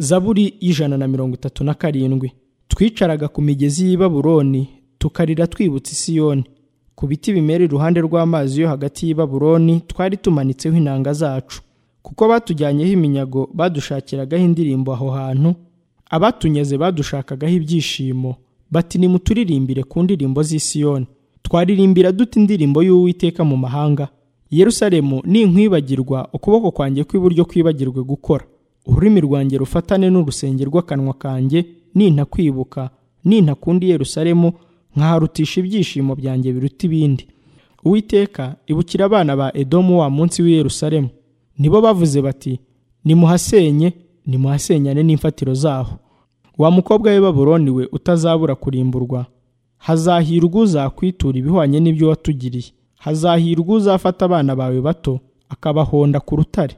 zaburi y'ijana na mirongo itatu na karindwi twicaraga ku migezi y'i baburoni tukarira twibutse isiyoni ku biti bimera iruhande rw'amazi yo hagati y'i baburoni twari tumanitseho inanga zacu kuko batujyanyeho iminyago badushakiragaho indirimbo aho hantu abatunyeze badushakagaho ibyishimo bati nimuturirimbire ku ndirimbo z'i siyoni twaririmbira dute indirimbo y'uwiteka mu mahanga yerusalemu ninkwibagirwa ukuboko kwanjye kw'iburyo kwibagirwe gukora ururimi rwanjye rufatane n'urusenge rw'akanwa kanjye nintakwibuka nintakundi yerusalemu nkaharutisha ibyishimo byanjye biruta ibindi uwiteka ibukira abana ba edomu wa munsi w'i yerusalemu nibo bavuze bati nimuhasenye nimuhasenyane n'imfatiro zaho wa mukobwa we baburoni we utazabura kurimburwa hazahirwa uzakwitura ibihwanye n'ibyo watugiriye hazahirwa uzafata abana bawe bato akabahonda ku rutare